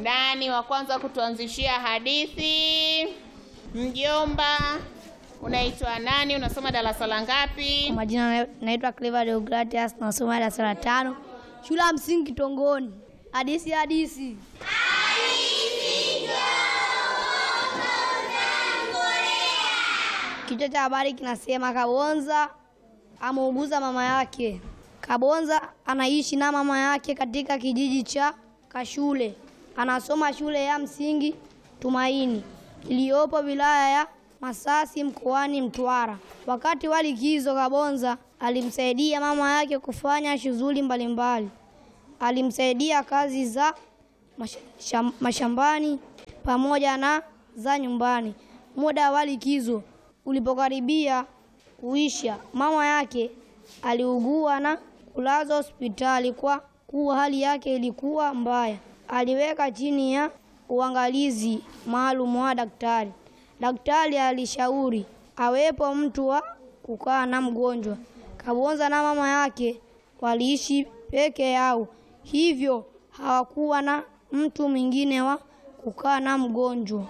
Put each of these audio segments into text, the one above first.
Nani wa kwanza kutuanzishia hadithi? Mjomba, unaitwa nani? Unasoma darasa la ngapi? Kwa majina na- naitwa Clever Deogratias, nasoma darasa la tano shule ya msingi Kitongoni. Hadisi hadisi. Kichwa cha habari kinasema Kabonza ameuguza mama yake. Kabonza anaishi na mama yake katika kijiji cha Kashule. Anasoma shule ya msingi Tumaini iliyopo wilaya ya Masasi mkoani Mtwara. Wakati wa likizo, Kabonza alimsaidia mama yake kufanya shughuli mbalimbali. Alimsaidia kazi za mash- sham- mashambani pamoja na za nyumbani. Muda wa likizo ulipokaribia kuisha, mama yake aliugua na kulazwa hospitali kwa kuwa hali yake ilikuwa mbaya. Aliweka chini ya uangalizi maalum wa daktari. Daktari alishauri awepo mtu wa kukaa na mgonjwa. Kabonza na mama yake waliishi peke yao, hivyo hawakuwa na mtu mwingine wa kukaa na mgonjwa.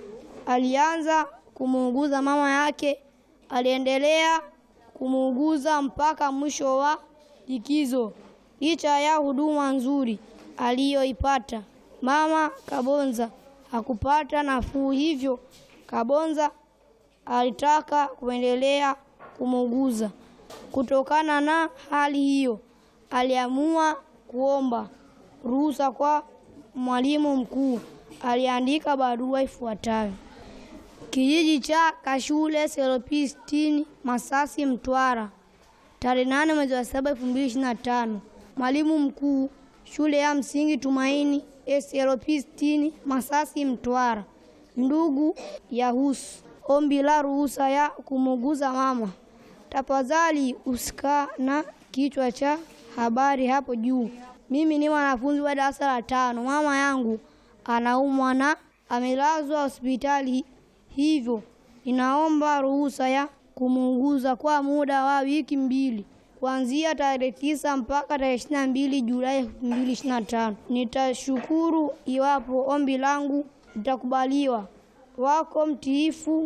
Alianza kumuuguza mama yake, aliendelea kumuuguza mpaka mwisho wa likizo. Licha ya huduma nzuri aliyoipata, mama Kabonza hakupata nafuu, hivyo Kabonza alitaka kuendelea kumuuguza. Kutokana na hali hiyo, aliamua kuomba ruhusa kwa mwalimu mkuu. Aliandika barua ifuatayo: kijiji cha Kashule Seropistini, Masasi, Mtwara, tarehe nane mwezi wa saba elfu mbili ishirini na tano. Mwalimu mkuu shule ya msingi Tumaini Seropistini, Masasi, Mtwara. Ndugu Yahusu, ombi la ruhusa ya kumuuguza mama. Tafadhali usika na kichwa cha habari hapo juu. Mimi ni mwanafunzi wa darasa la tano. Mama yangu anaumwa na amelazwa hospitali, hivyo ninaomba ruhusa ya kumuuguza kwa muda wa wiki mbili kuanzia tarehe tisa mpaka tarehe ishirini na mbili Julai elfu mbili ishirini na tano. Nitashukuru iwapo ombi langu litakubaliwa. Wako mtiifu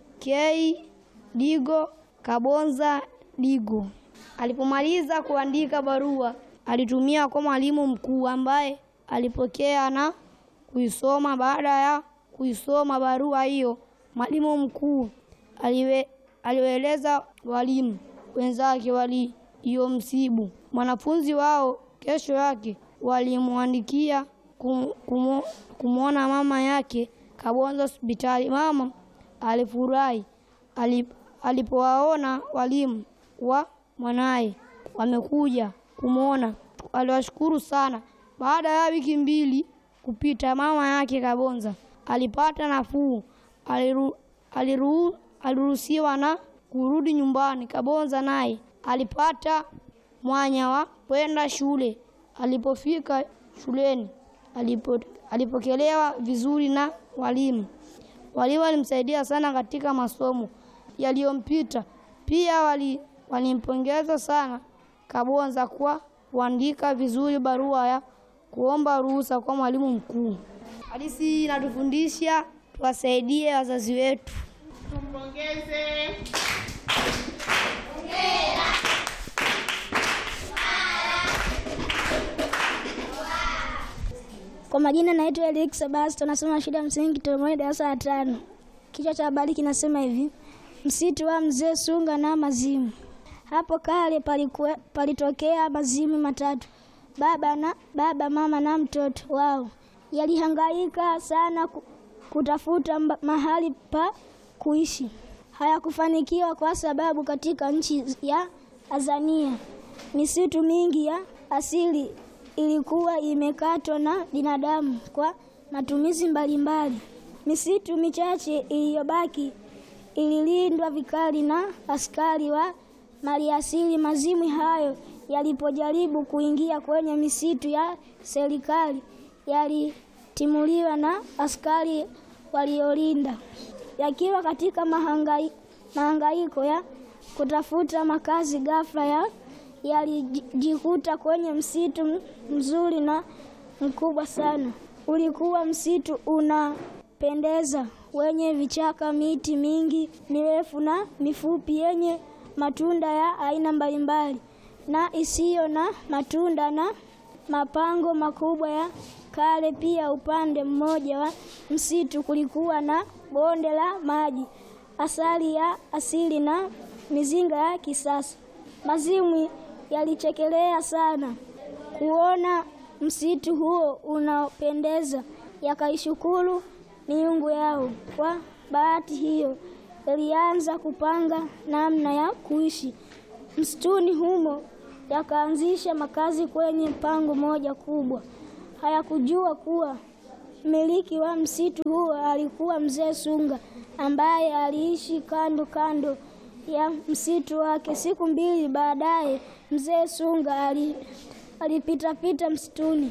K Digo Kabonza Digo. Alipomaliza kuandika barua, alitumia kwa mwalimu mkuu ambaye alipokea na kuisoma. Baada ya kuisoma barua hiyo, mwalimu mkuu aliwe, aliwaeleza walimu wenzake waliomsibu mwanafunzi wao. Kesho yake walimwandikia kum- kumu- kumwona mama yake Kabonza hospitali. Mama alifurahi alip- alipowaona walimu wa mwanaye wamekuja kumwona, aliwashukuru sana. Baada ya wiki mbili kupita, mama yake Kabonza alipata nafuu, aliru, aliru, aliruhusiwa na kurudi nyumbani. Kabonza naye alipata mwanya wa kwenda shule. Alipofika shuleni alipo, alipokelewa vizuri na walimu. Walimu walimsaidia sana katika masomo yaliyompita. Pia wali- walimpongeza sana Kabonza kwa kuandika vizuri barua ya kuomba ruhusa kwa mwalimu mkuu. Hadithi inatufundisha tuwasaidie wazazi wetu. Tumpongeze. Kwa majina naitwa Elik Sebasto, nasoma shule ya msingi Toromoni, darasa la tano. Kichwa cha habari kinasema hivi: msitu wa mzee Sunga na mazimu. Hapo kale palikuwe, palitokea mazimu matatu, baba na baba, mama na mtoto wao. Yalihangaika sana ku- kutafuta mba- mahali pa kuishi. Hayakufanikiwa kwa sababu katika nchi ya Azania misitu mingi ya asili ilikuwa imekatwa na binadamu kwa matumizi mbalimbali. Misitu michache iliyobaki ililindwa vikali na askari wa maliasili. Mazimu hayo yalipojaribu kuingia kwenye misitu ya serikali yalitimuliwa na askari waliolinda. Yakiwa katika mahangai, mahangaiko ya kutafuta makazi, ghafla ya yalijikuta kwenye msitu m- mzuri na mkubwa sana. ulikuwa msitu unapendeza, wenye vichaka, miti mingi mirefu na mifupi, yenye matunda ya aina mbalimbali na isiyo na matunda na mapango makubwa ya kale. Pia upande mmoja wa msitu kulikuwa na bonde la maji, asali ya asili na mizinga ya kisasa. Mazimwi yalichekelea sana kuona msitu huo unaopendeza, yakaishukuru miungu yao. Kwa bahati hiyo, yalianza kupanga namna ya kuishi msituni humo, yakaanzisha makazi kwenye pango moja kubwa. Hayakujua kuwa mmiliki wa msitu huo alikuwa mzee Sunga ambaye aliishi kando kando ya msitu wake. Siku mbili baadaye, mzee Sunga ali alipitapita msituni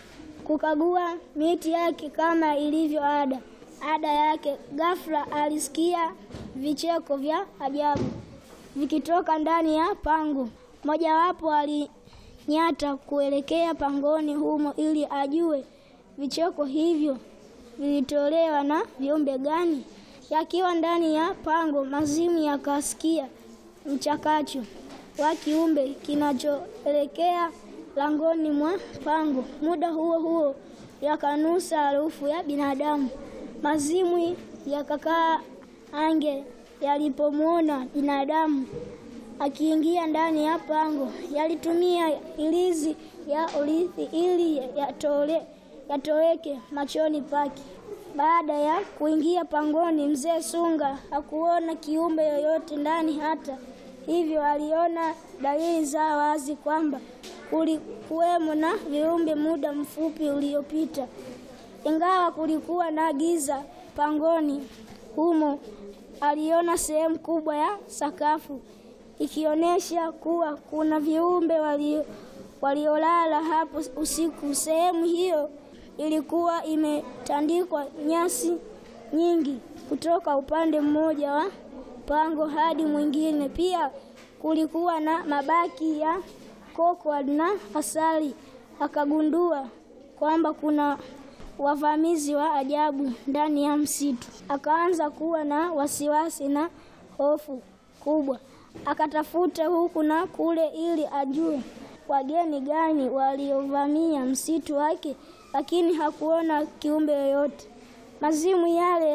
kukagua miti yake kama ilivyo ada ada yake. Ghafla alisikia vicheko vya ajabu vikitoka ndani ya pango. Mojawapo alinyata kuelekea pangoni humo ili ajue vicheko hivyo vilitolewa na viumbe gani. Yakiwa ndani ya pango, Mazimu yakasikia mchakacho wa kiumbe kinachoelekea langoni mwa pango. Muda huo huo yakanusa harufu ya binadamu. Mazimwi yakakaa ange yalipomwona binadamu akiingia ndani ya pango. Yalitumia ilizi ya urithi ili yatole yatoweke machoni pake. Baada ya kuingia pangoni, mzee Sunga hakuona kiumbe yoyote ndani. Hata hivyo, aliona dalili za wazi kwamba kulikuwemo na viumbe muda mfupi uliopita. Ingawa kulikuwa na giza pangoni humo, aliona sehemu kubwa ya sakafu ikionyesha kuwa kuna viumbe walio waliolala hapo usiku. Sehemu hiyo ilikuwa imetandikwa nyasi nyingi kutoka upande mmoja wa pango hadi mwingine. Pia kulikuwa na mabaki ya koko na asali. Akagundua kwamba kuna wavamizi wa ajabu ndani ya msitu. Akaanza kuwa na wasiwasi na hofu kubwa. Akatafuta huku na kule ili ajue wageni gani waliovamia msitu wake, lakini hakuona kiumbe yoyote. Mazimu yale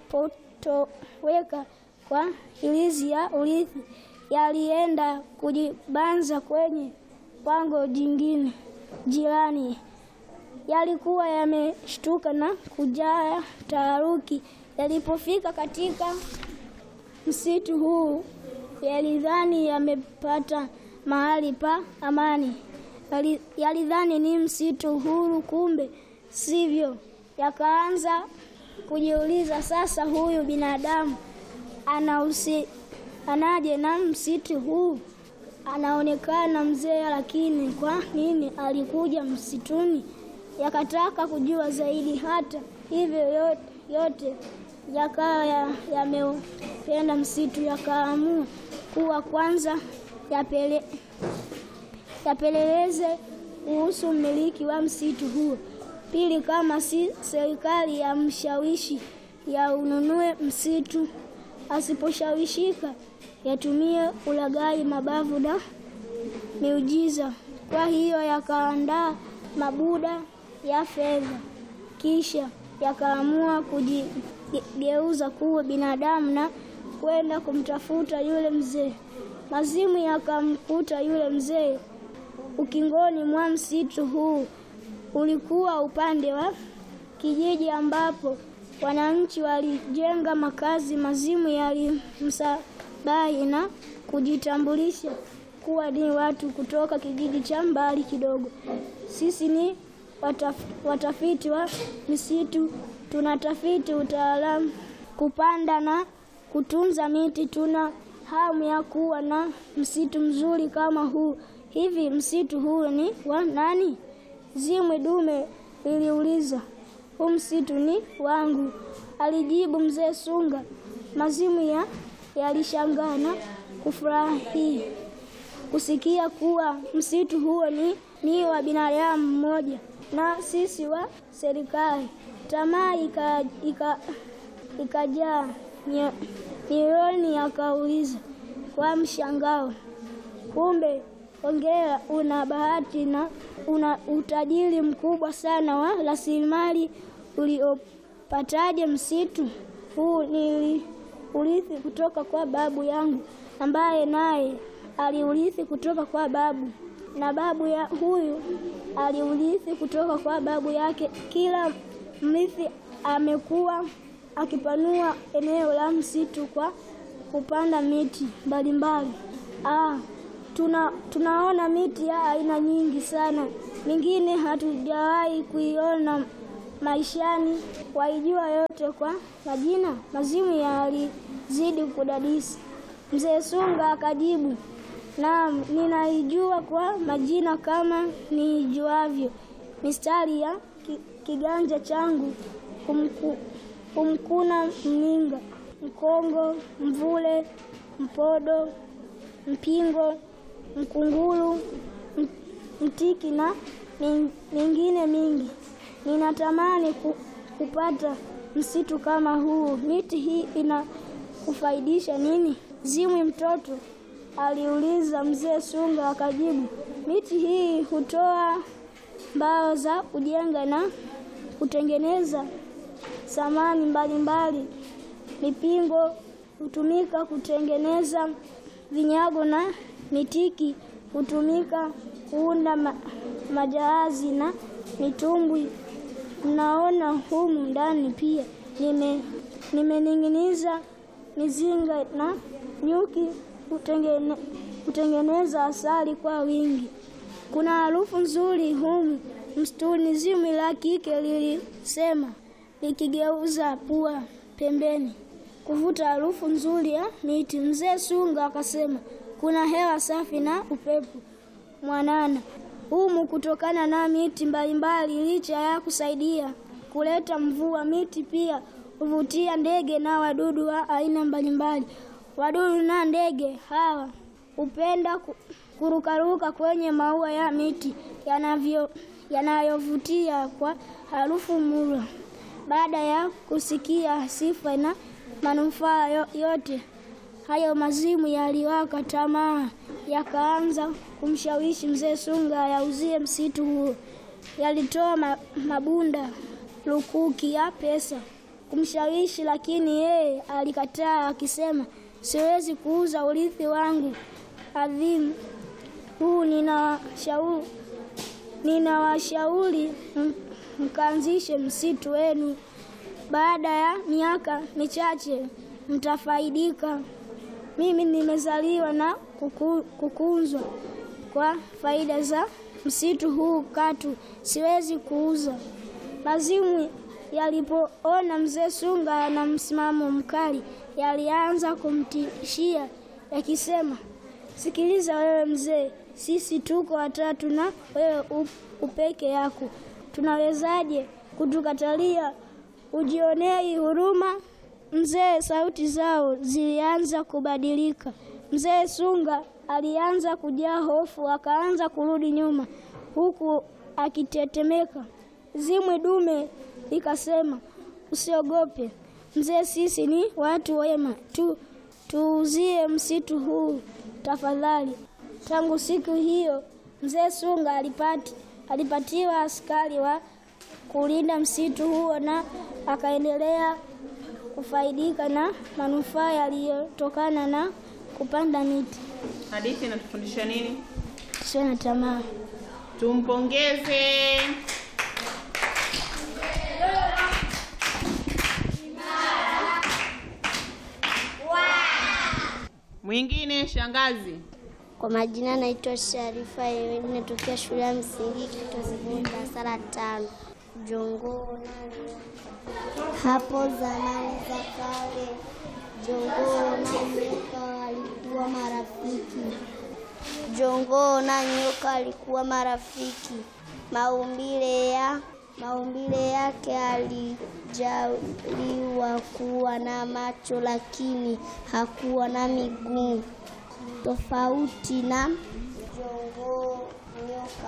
yalipotoweka kwa ilizi ya urithi, yalienda kujibanza kwenye pango jingine jirani. Yalikuwa yameshtuka na kujaa taharuki. Yalipofika katika msitu huu, yalidhani yamepata mahali pa amani. Yalidhani ni msitu huru, kumbe sivyo. Yakaanza kujiuliza, sasa huyu binadamu anahusianaje na msitu huu? Anaonekana mzee, lakini kwa nini alikuja msituni? Yakataka kujua zaidi. Hata hivyo, yote, yote yakawa yamependa msitu. Yakaamua kuwa kwanza yapele yapeleleze kuhusu mmiliki wa msitu huo. Pili, kama si serikali ya mshawishi ya ununue msitu, asiposhawishika yatumie ulaghai, mabavu na miujiza. Kwa hiyo yakaandaa mabuda ya fedha, kisha yakaamua kujigeuza kuwa binadamu na kwenda kumtafuta yule mzee. Mazimu yakamkuta yule mzee ukingoni mwa msitu huu. Ulikuwa upande wa kijiji ambapo wananchi walijenga makazi. Mazimu yalimsabahi na kujitambulisha kuwa ni watu kutoka kijiji cha mbali kidogo. Sisi ni wataf, watafiti wa misitu, tunatafiti utaalamu kupanda na kutunza miti. Tuna hamu ya kuwa na msitu mzuri kama huu. Hivi msitu huu ni wa nani? Zimwi dume liliuliza. Huu msitu ni wangu, alijibu mzee Sunga. Mazimu ya yalishangaa na kufurahi kusikia kuwa msitu huo ni, ni wa binadamu mmoja. na sisi wa serikali. Tamaa ika, ika, ikajaa nyo- nyoyoni, akauliza kwa mshangao, kumbe hongera, una bahati na una utajiri mkubwa sana wa rasilimali uliopataje msitu huu? Niliurithi kutoka kwa babu yangu, ambaye naye aliurithi kutoka kwa babu na babu ya huyu aliurithi kutoka kwa babu yake. Kila mrithi amekuwa akipanua eneo la msitu kwa kupanda miti mbalimbali. Ah, tuna, tunaona miti ya aina nyingi sana, mingine hatujawahi kuiona maishani. Waijua yote kwa majina? Mazimu yalizidi kudadisi. Mzee Sunga akajibu, naam, ninaijua kwa majina kama niijuavyo mistari ya ki, kiganja changu kumku, kumkuna mninga, mkongo, mvule, mpodo, mpingo, mkunguru, m- mtiki na min- mingine mingi. Ninatamani ku, kupata msitu kama huu. Miti hii ina kufaidisha nini? Zimwi mtoto aliuliza. Mzee Sunga akajibu, miti hii hutoa mbao za kujenga na kutengeneza samani mbalimbali. Mipingo hutumika kutengeneza vinyago na mitiki hutumika kuunda ma, majahazi na mitumbwi. Mnaona humu ndani pia nime nimening'iniza mizinga na nyuki hutengene, hutengeneza asali kwa wingi. Kuna harufu nzuri humu msituni, zimwi la kike lilisema likigeuza pua pembeni kuvuta harufu nzuri ya miti. Mzee Sunga akasema kuna hewa safi na upepo mwanana humu kutokana na miti mbalimbali. Licha ya kusaidia kuleta mvua, miti pia huvutia ndege na wadudu wa aina mbalimbali. Wadudu na ndege hawa hupenda ku- kurukaruka kwenye maua ya miti yanavyo yanayovutia kwa harufu murwa. Baada ya kusikia sifa na manufaa yo- yote hayo, mazimu yaliwaka tamaa, yakaanza kumshawishi mzee Sunga ayauzie msitu huo. Yalitoa ma, mabunda lukuki ya pesa kumshawishi, lakini yeye alikataa akisema, siwezi kuuza urithi wangu adhimu huu. Ninawashauri ninawashauri m- mkaanzishe msitu wenu. Baada ya miaka michache mtafaidika. Mimi nimezaliwa na kuku, kukunzwa kwa faida za msitu huu, katu siwezi kuuza. Mazimu yalipoona mzee Sunga ana msimamo mkali, yalianza kumtishia yakisema, sikiliza wewe mzee, sisi tuko watatu na wewe u- upeke yako, tunawezaje kutukatalia? Ujionei huruma mzee. Sauti zao zilianza kubadilika. Mzee Sunga alianza kujaa hofu, akaanza kurudi nyuma huku akitetemeka. Zimwi dume likasema, usiogope mzee, sisi ni watu wema tu, tuuzie msitu huu tafadhali. Tangu siku hiyo mzee Sunga alipati, alipatiwa askari wa kulinda msitu huo na akaendelea kufaidika na manufaa yaliyotokana na kupanda miti. Hadithi inatufundisha nini? Tusiwe na tamaa. Tumpongeze. Mwingine shangazi. Kwa majina naitwa Sharifa Yeweni, natokea shule ya msingi Kitozini, darasa la tano. Jongoo nani? Hapo zamani za kale, jongoo na nyoka walikuwa marafiki. Jongoo na nyoka walikuwa marafiki. Maumbile ya maumbile yake alijaliwa kuwa na macho, lakini hakuwa na miguu tofauti na jongoo nyoka.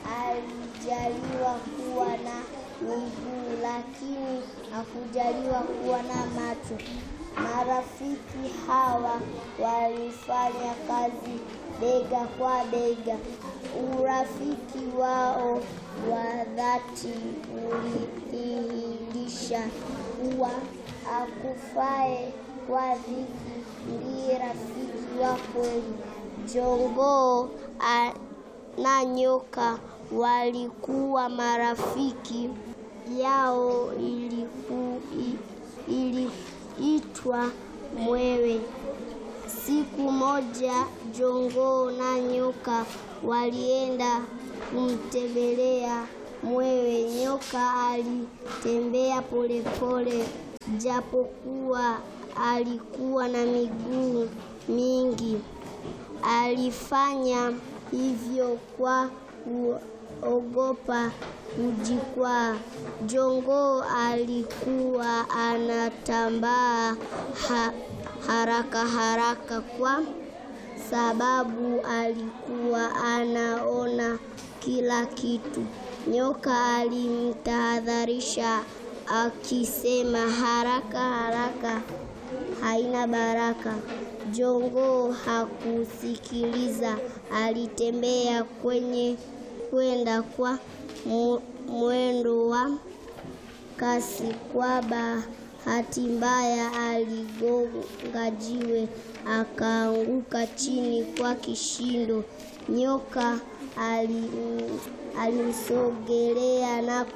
alijaliwa kuwa na miguu, lakini hakujaliwa kuwa na macho. Marafiki hawa walifanya kazi bega kwa bega. Urafiki wao wa dhati ulidhihirisha kuwa akufae kwa dhiki ndiye rafiki wa kweli. Jongoo a- na nyoka walikuwa marafiki yao iliku, i- iliitwa mwewe. Siku moja jongoo na nyoka walienda kumtembelea mwewe. Nyoka alitembea polepole, japokuwa alikuwa na miguu mingi. Alifanya hivyo kwa kuogopa kujikwaa. Jongoo alikuwa anatambaa ha, haraka haraka kwa sababu alikuwa anaona kila kitu. Nyoka alimtahadharisha akisema, haraka haraka haina baraka. Jongoo hakusikiliza, alitembea kwenye kwenda kwa mu- mwendo wa kasi. Kwa bahati mbaya, aligonga jiwe akaanguka chini kwa kishindo. Nyoka ali- alimsogelea na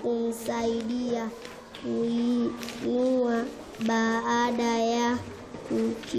kumsaidia kuinua baada ya kuki